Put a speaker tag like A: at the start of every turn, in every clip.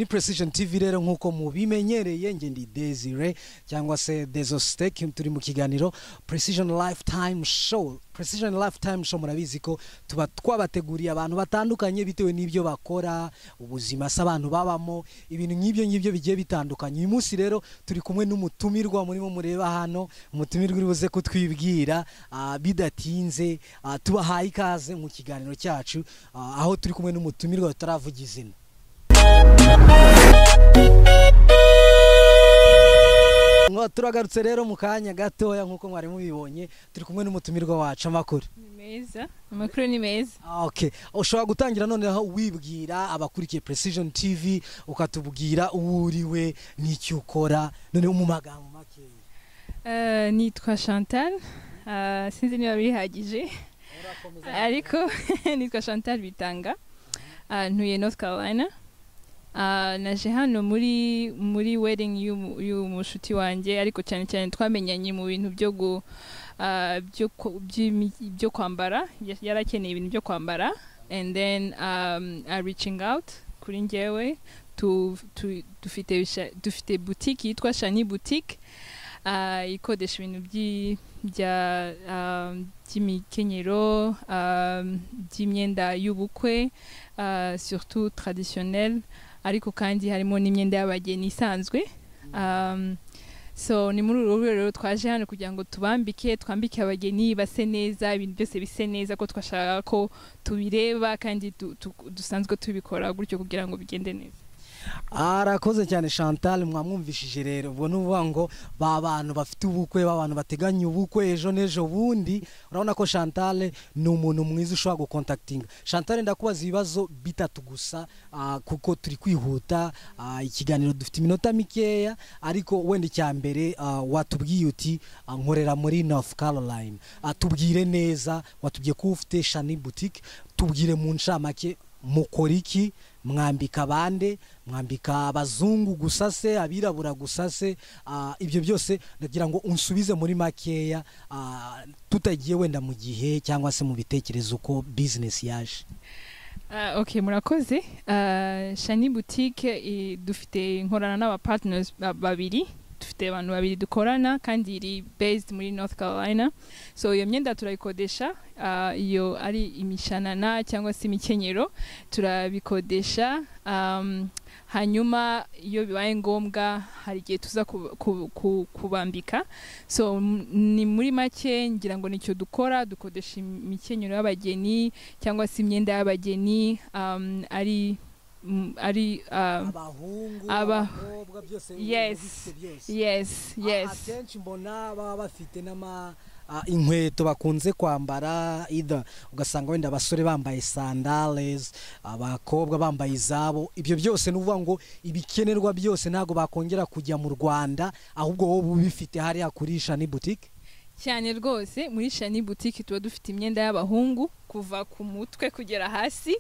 A: precision tv rero nk'uko mubimenyereye nge ndi desire cyangwa se desosteke turi mu kiganiro precision lifetime show precision lifetime show murabizi ko tuba twabateguriye abantu batandukanye bitewe n'ibyo bakora ubuzima se abantu babamo ibintu nk'ibyo ngibyo bigiye bitandukanye uyu munsi rero turi kumwe n'umutumirwa murimo mureba hano umutumirwa uri buze kutwibwira ah, bidatinze ah, tubahaye ikaze mu kiganiro cyacu ah, aho turi kumwe n'umutumirwa tutaravuga izina Ngo turagarutse rero mu kanya gatoya nk'uko mwari mubibonye turi kumwe n'umutumirwa wacu amakuru
B: ni meza amakuru ni meza
A: Ah, okay ushobora gutangira noneho wibwira abakurikiye precision tv ukatubwira uwo uriwe n'icyo ukora noneho mu magambo makeya
B: Eh, nitwa chantal Eh, sinzi niba bihagije ariko nitwa chantal bitanga Eh, ntuye north carolina Eh, naje hano muri muri wedding y'umu- y'umushuti wanjye ariko cyane cyane twamenyanye mu bintu byo gu eh, byo ku- by'imi- byo kwambara Ya- yarakeneye ibintu byo kwambara and then um, uh, reaching out kuri njyewe tu, tu, dufite sha- dufite boutique yitwa shani boutique Ah, ikodesha ibintu byi- bya um, by'imikenyero um, by'imyenda y'ubukwe ah, surtout traditionnelle ariko kandi harimo n'imyenda y'abageni isanzwe Um, so ni muri uru rwego rero twaje hano kugira ngo tubambike twambike abageni base neza ibintu byose bise neza ko twashaka ko tubireba kandi du- tu- dusanzwe tubikora gutyo kugira ngo bigende neza
A: arakoze cyane chantal mwamwumvishije rero ubwo ni ukuvuga ngo ba bantu bafite ubukwe ba bantu bateganya ubukwe ejo n'ejo bundi urabona ko chantal ni umuntu mwiza ushobora gukontakitinga chantal ndakubaza ibibazo bitatu gusa ah, kuko turi kwihuta ah, ikiganiro dufite iminota mikeya ariko wenda icya mbere ah, watubwiye uti ah, nkorera muri north caroline Ah, tubwire neza watubwiye ko ufite shani boutique tubwire mu ncamake mukora iki mwambika bande mwambika abazungu gusa se abirabura gusa se ah, ibyo byose ndagira ngo unsubize muri makeya ah, tutagiye wenda mu gihe cyangwa se mu bitekerezo uko bizinesi yaje
B: Ah, ok murakoze Ah, shani boutique eh, dufite nkorana n'aba partners ba- babiri dufite abantu babiri dukorana kandi iri based muri north carolina so iyo myenda turayikodesha Ah, iyo ari imishanana cyangwa se imikenyero turabikodesha um, hanyuma iyo bibaye ngombwa hari igihe tuza ku- ku- ku- kubambika so m- ni muri make ngira ngo nicyo dukora dukodesha imikenyero y'abageni cyangwa se imyenda y'abageni um, ari mm, ari um,
A: abahungu
B: aba-
A: abakobwa byose
B: Yes.
A: bifite byose.
B: yes yes
A: akenshi mbona baba bafite n'ama ah, inkweto bakunze kwambara either ugasanga wenda abasore bambaye sandales abakobwa bambaye izabo ibyo byose ni ukuvuga ngo ibikenerwa byose ntabwo bakongera kujya mu rwanda ahubwo wowe uba ubifite hariya kurisha ni boutique
B: cyane rwose muri shani boutique tuba dufite imyenda y'abahungu kuva ku mutwe kugera hasi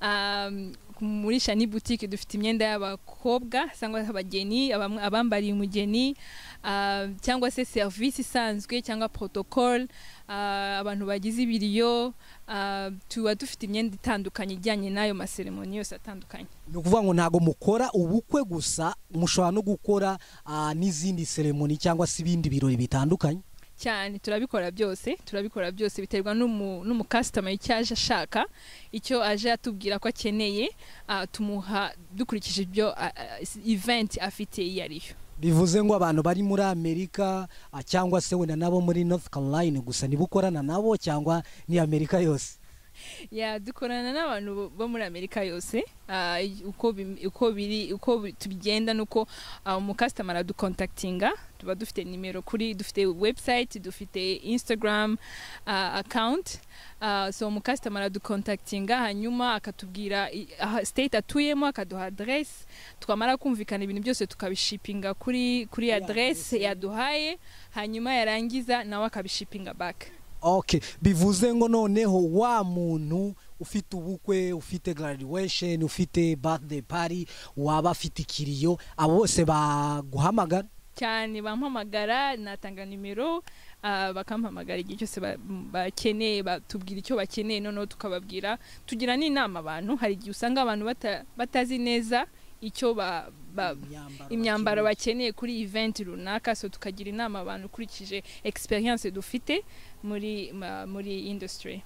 B: um, muri shani boutique dufite imyenda y'abakobwa cyangwa abageni abam- abambariye umugeni uh, cyangwa se serivisi isanzwe cyangwa protocole uh, abantu bagize ibiriyo uh, tuba dufite imyenda itandukanye ijyanye n'ayo maseremoni yose atandukanye
A: ni ukuvuga ngo ntabwo mukora ubukwe gusa mushobora no gukora ah, n'izindi seremoni cyangwa se ibindi birori bitandukanye
B: cyane turabikora byose turabikora byose biterwa n'umu- n'umukasitoma icyo aje ashaka icyo aje atubwira ko akeneye ah, tumuha dukurikije ibyo ah, ah, event afite iyo ariyo
A: bivuze ngo abantu bari muri amerika ah, cyangwa se wenda nabo muri north carolina gusa niba ukorana nabo cyangwa ni amerika yose
B: ya dukorana n'abantu bo- bo muri amerika yose ah, i- uko bim- uko biri uko bi- tubigenda nuko ah, umukasitoma aradukontakitinga tuba dufite nimero kuri dufite website dufite instagram ah, account Ah, so umukasitoma aradukontakitinga hanyuma akatubwira i- aha- state atuyemo akaduha adresse twamara kumvikana ibintu byose tukabishipinga kuri kuri adresse yaduhaye hanyuma yarangiza nawe akabishipinga back
A: okay bivuze ngo noneho wa muntu ufite ubukwe ufite graduation ufite birthday party waba afite ikiriyo abo bose baguhamagara
B: cyane bampamagara natanga nimero ah, bakampamagara igihe cyose ba- bakeneye batubwira icyo bakeneye noneho tukababwira tugira n'inama abantu hari igihe usanga abantu bata- batazi neza icyo ba- ba-
A: imyambaro
B: imyambaro
A: bakeneye.
B: bakeneye kuri event runaka so tukagira inama abantu ukurikije experience dufite muri ma- muri industry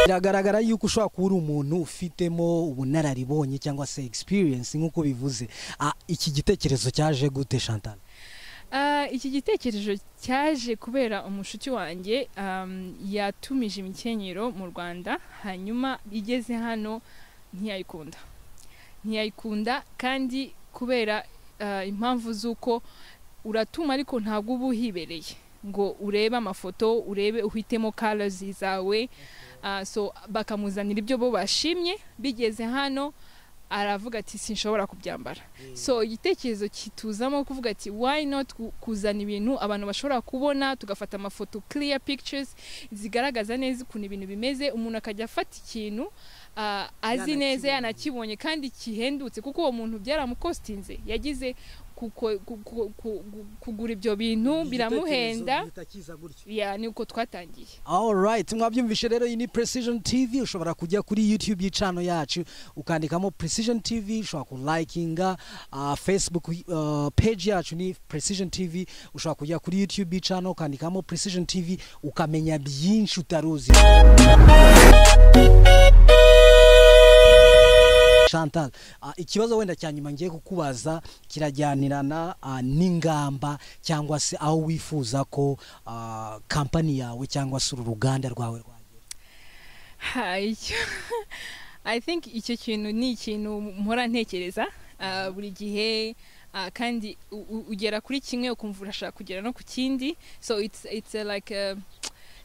A: biragaragara yuko ushobora kuba uri umuntu ufitemo ubunararibonye cyangwa se experience nk'uko bivuze Ah, iki gitekerezo cyaje gute chantal
B: Ah, iki gitekerezo cyaje kubera umushuti wanjye um, yatumije imikenyero mu rwanda hanyuma igeze hano ntiyayikunda ntiyayikunda kandi kubera ah, impamvu z'uko uratuma ariko ntabwo uba uhibereye ngo urebe amafoto urebe uhitemo karazi zawe Ah, so bakamuzanira ibyo bo bashimye bigeze hano aravuga ati sinshobora kubyambara so igitekerezo kituzamo kuvuga ati why not ku- kuzana ibintu abantu bashobora kubona tugafata amafoto clear pictures zigaragaza neza ukuntu ibintu bimeze umuntu akajya afata ikintu ah, azi neza
A: Yanakibonye.
B: yanakibonye kandi kihendutse kuko uwo muntu byaramukostinze yagize kuko- ku- ku- ku- ku- kugura ibyo bintu biramuhenda ya ni uko twatangiye
A: Alright, mwabyumvishe rero iyi ni Precision TV ushobora kujya kuri YouTube y'icano yacu ukandikamo Precision TV ushobora kulikinga uh, Facebook uh, page yacu ni Precision TV ushobora kujya kuri YouTube y'icano ukandikamo Precision TV ukamenya byinshi utaruzi Chantal, uh, ikibazo wenda cya nyuma ngiye kukubaza kirajyanirana uh, n'ingamba cyangwa se aho wifuza ko uh, kampani yawe cyangwa se uru ruganda rwawe rwagera.
B: Ha, icyo i think icyo kintu ni ikintu mpora ntekereza ah, buri gihe ah, kandi u- u- ugera kuri kimwe ukumva urashaka kugera no ku kindi so it's it's uh, like uh,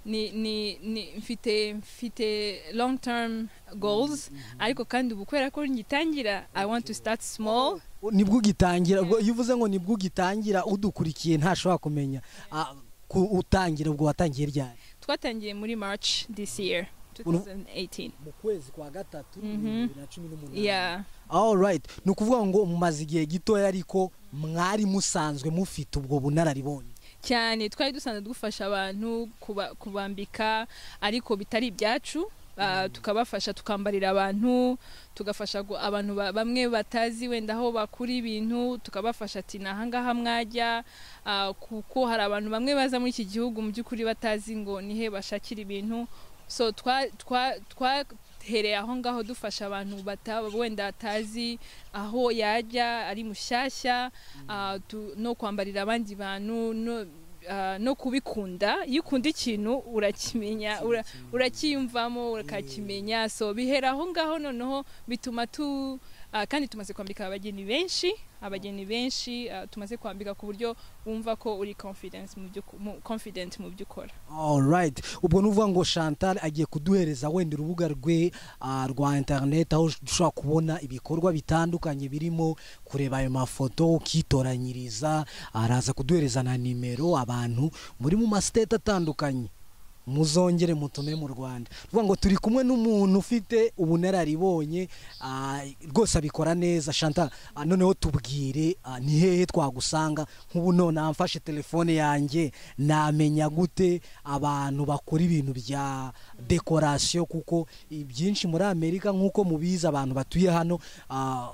B: ni ni ni mfite mfite long term goals ariko kandi ubu kubera ko ngitangira i want to start small
A: nibwo ugitangira ubwo iyo uvuze ngo nibwo ugitangira udukurikiye ntashobora kumenya uh, ku utangira ubwo watangiye ryari
B: twatangiye muri march this year 2018
A: mu kwezi kwa gatatu
B: Mhm.
A: na cumi n'umunani
B: yeah
A: alright ni ukuvuga ngo mumaze igihe gitoya ariko mwari musanzwe mufite ubwo bunararibonye
B: cyane twari dusanzwe dufasha abantu kuba- kubambika ariko bitari ibyacu Ah, tukabafasha tukambarira abantu tugafasha gu- abantu ba- bamwe batazi wenda aho bakura ibintu tukabafasha ati ni ahangaha mwajya Ah, kuko hari abantu bamwe baza muri iki gihugu mu by'ukuri batazi ngo nihe bashakira ibintu so twa- twa- twahereye aho ngaho dufasha abantu bataba wenda atazi aho yajya ari mushyashya ah, tu- no kwambarira abandi bantu no, ah, no kubikunda iyo ukunda ikintu urakimenya ura- urakiyumvamo ukakimenya so bihera aho ngaho noneho bituma tu ah, kandi tumaze kwambika abageni benshi abageni benshi ah, tumaze kwambika ku buryo wumva ko uri confidence mu byo uku- mu- confident mu byo ukora
A: Alright. Ubwo nuvuga ngo Chantal agiye kuduhereza wenda urubuga rwe ah, rwa internet aho dushobora kubona ibikorwa bitandukanye birimo kureba ayo mafoto ukitoranyiriza araza kuduhereza na nimero abantu muri mu masiteti atandukanye muzongere mutume mu Rwanda vuga ngo turi kumwe n'umuntu ufite ubunararibonye ah, rwose abikora neza Chantal ah, noneho tubwire ah, ni hehe twagusanga nk'ubu none amfashe telefone yanjye namenya gute abantu bakora ibintu bya dekorasiyo kuko ibyinshi muri Amerika nk'uko mubizi abantu batuye hano ah,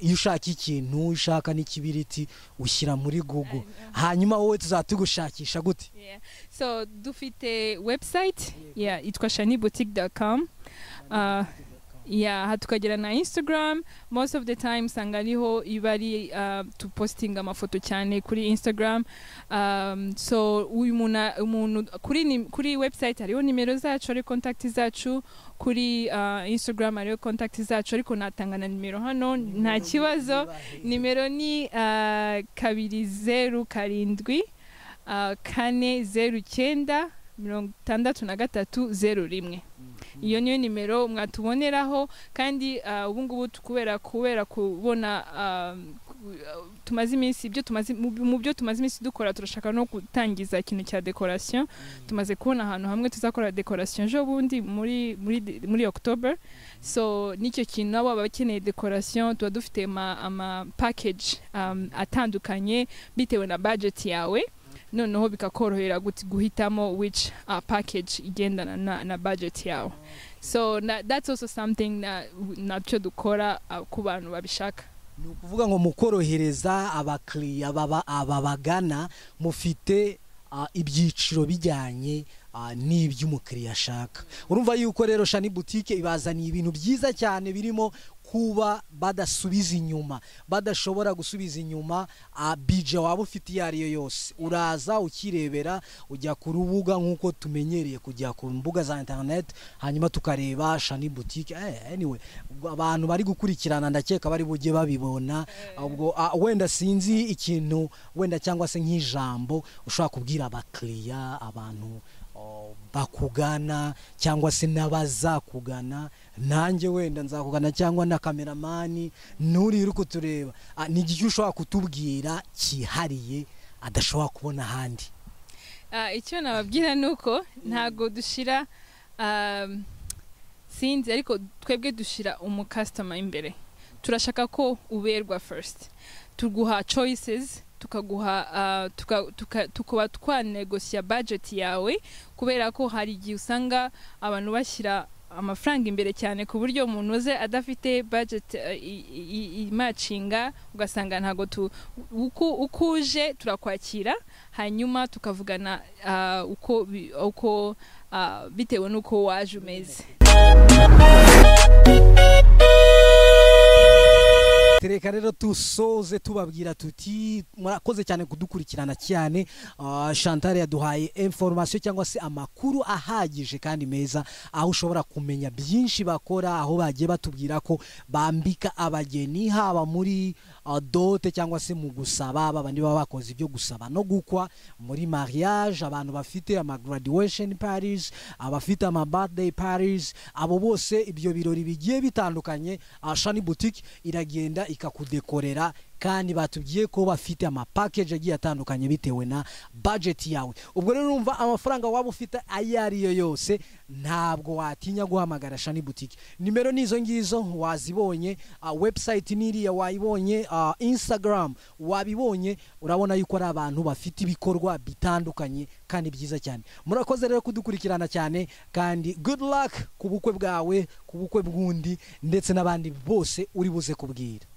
A: iyo ushaka ikintu ushaka n'ikibiriti ushyira muri Google hanyuma wowe tuzatugushakisha gute
B: Yeah. so dufite website yeah, itwa shaniboutique.com uh, yeah, tukagera na instagram most of the time usanga ariho iba ari uh, tupostinga amafoto cyane kuri instagram um, so uyu muntu umuntu kuri, ni- kuri website hariho nimero zacu hariho kontakti zacu kuri uh, instagram hariho kontakti zacu ariko natanga na nimero hano nta kibazo nimero ni uh, kabiri zeru karindwi uh, kane zeru cyenda mirongo itandatu na gatatu zeru rimwe iyo niyo nimero mwatuboneraho kandi uh, ubu ngubu tu- kubera kubera kubona uh, ku- uh, tumaze iminsi ibyo tumaze mu mu byo tumaze iminsi dukora turashaka no gutangiza ikintu cya decoration tumaze kubona ahantu hamwe tuzakora decoration ejo bundi muri muri de- muri October so nicyo kintu nabo abakeneye decoration tuba dufite ama, ama package um, atandukanye bitewe na budget yawe noneho bikakorohera guti guhitamo which uh, package igendana na, na budget yawe so na, that's also something na, nabyo dukora uh, ku bantu babishaka
A: ni ukuvuga ngo mukorohereza abakiriya baba- ababagana mufite ah, ibyiciro bijyanye ah, n'iby'umukiriya ashaka urumva yuko rero shani butike ibazaniye ibintu byiza cyane birimo kuba badasubiza inyuma badashobora gusubiza inyuma ah, bije waba ufite iyo ari yo yose uraza ukirebera ujya ku rubuga nk'uko tumenyereye kujya ku mbuga za interineti hanyuma tukareba shani butike eh, anyway ubwo abantu bari gukurikirana ndakeka bari bujye babibona ubwo ah, wenda sinzi ikintu wenda cyangwa se nk'ijambo ushobora kubwira abakiriya abantu oh, bakugana cyangwa se n'abazakugana nanjye wenda nzakugana cyangwa na kameramani nturire uko tureba ni igihe ushobora kutubwira cyihariye adashobora kubona ahandi
B: Ah, icyo nababwira ni uko ntabwo dushyira um, sinzi ariko twebwe dushyira umukasitoma imbere turashaka ko uberwa first tuguha choices tukaguha ah, tuka- tuka- tukuba twanegosiya budget yawe kubera ko hari igihe usanga abantu bashyira amafaranga imbere cyane ku buryo umuntu uze adafite budget eh, i- i- i- imacinga ugasanga ntabwo tu uku- uko uje turakwakira hanyuma tukavugana ah, uko bi- uko ah, bitewe n'uko waje umeze
A: tereka rero tusoze tubabwira tuti murakoze cyane kudukurikirana cyane Ah, chantal yaduhaye inforomasiyo cyangwa se amakuru ahagije kandi meza aho ushobora kumenya byinshi bakora aho bagiye batubwira ko bambika abageni haba muri ah, dote cyangwa se mu gusaba babandi baba bakoze ibyo gusaba no gukwa muri mariage abantu bafite ama graduation parties abafite ama birthday parties abo bose ibyo birori bigiye bitandukanye ah, shani boutique iragenda ikakudekorera kandi batubwiye ko bafite ama package agiye atandukanye bitewe na budget yawe ubwo rero urumva amafaranga waba ufite ayo ari yo yose ntabwo watinya guhamagara shani boutique nimero nizo ngizo wazibonye ah, website niriya wayibonye ah, instagram wabibonye urabona yuko ari abantu bafite ibikorwa bitandukanye kandi byiza cyane murakoze rero kudukurikirana cyane kandi good luck ku bukwe bwawe ku bukwe bw'undi ndetse n'abandi bose uri buze kubwira